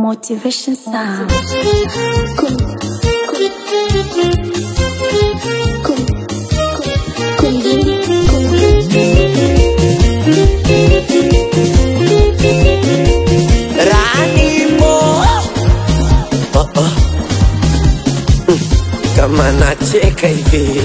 Motivation Sound. Kum, kum, kum, kumbili, Ranimo oh, oh. Mm, kama nacheka hivi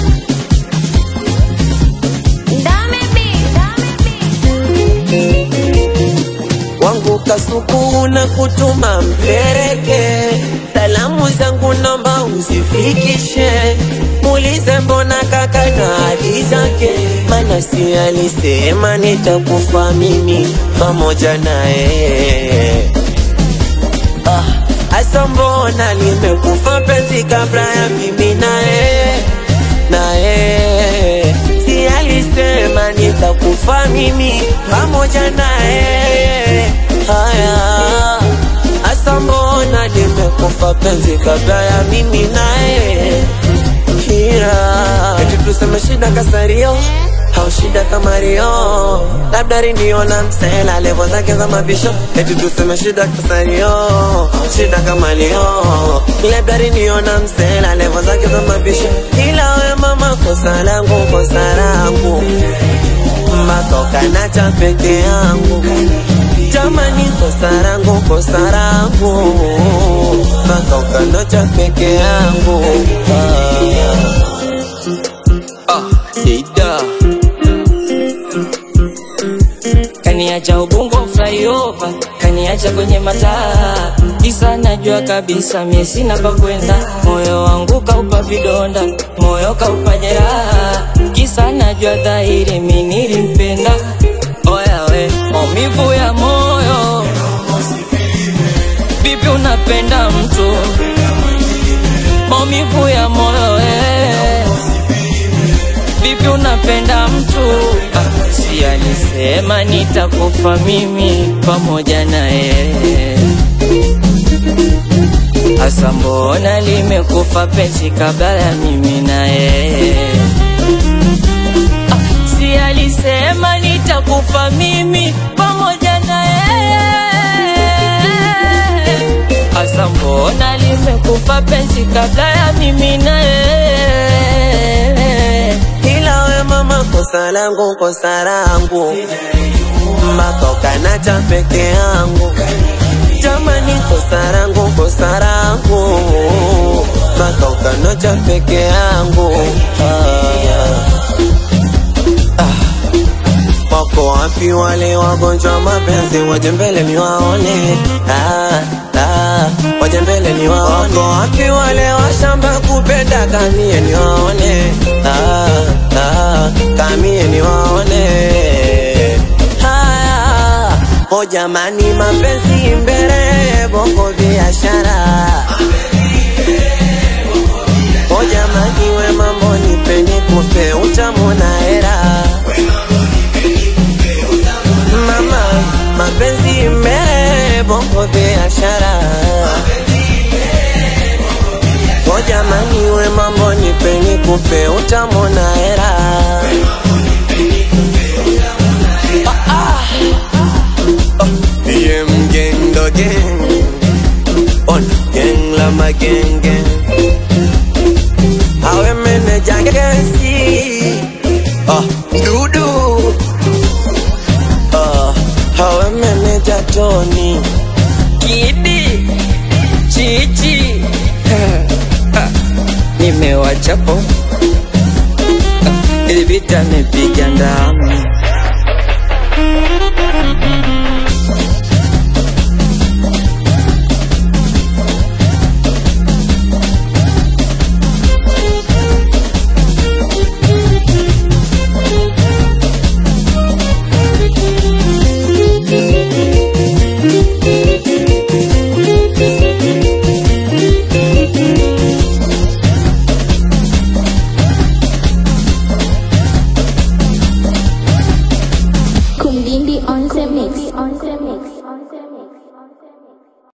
wangu kasuku na kutuma mpeleke salamu zangu nomba usifikishe muulize mbona kaka na hadi zake mana si alisema nitakufa mimi pamoja naye ah, asa mbona limekufa penzi kabla ya mimi naye naye si alisema nitakufa mimi pamoja naye haya asa mbona limekufa penzi kabla ya mimi naye kira eti tuseme shida kasario au shida kama rio labda riniona msela levo zake za mabisho eti tuseme shida kasario au shida kama rio labda riniona msela levo zake za mabisho ila we mama kosa langu kosa langu matoka na cha peke yangu jamani kosa langu kosa langu matoka ndo cha peke yangu ah. Ah, Ida. kaniacha ubongo flyover, kaniacha kwenye mataa kisa najua kabisa mie sina pa kwenda, moyo wangu kaupa vidonda, moyo kaupa jeraha, kisa najua dhahiri mi nilimpenda. Oya we, maumivu ya moyo, vipi unapenda mtu? Maumivu ya moyo we, vipi unapenda mtu? Ah, si alisema nitakufa mimi pamoja naye. Asa mbona limekufa penzi kabla ya mimi naye? Ah, si alisema nitakufa mimi pamoja naye. Asa mbona limekufa penzi kabla ya mimi naye? ila we mama kosa langu kosa langu matoka na cha peke yangu jamani kosa langu kosa langu matoka na cha peke yangu ah. Ah. wako wapi wale wagonjwa mapenzi waje mbele niwaone ah, ah, waje mbele niwaone wako wapi wale washamba kupenda kamie niwaone ah, ah, kamie niwaone haya o jamani mapenzi mbele bongo biashara o jamani we mambo nipeni kupe utamona hera mama mapenzi mbele bongo biashara o jamani we mambo nipeni kupe utamona hera DM gang the gang On gang la ma gang gang Awe meneja gesi Ah Dudu Ah Awe meneja Tony Kidi Chichi Ah, nimewachapo Ah, ili vita nipiga ndama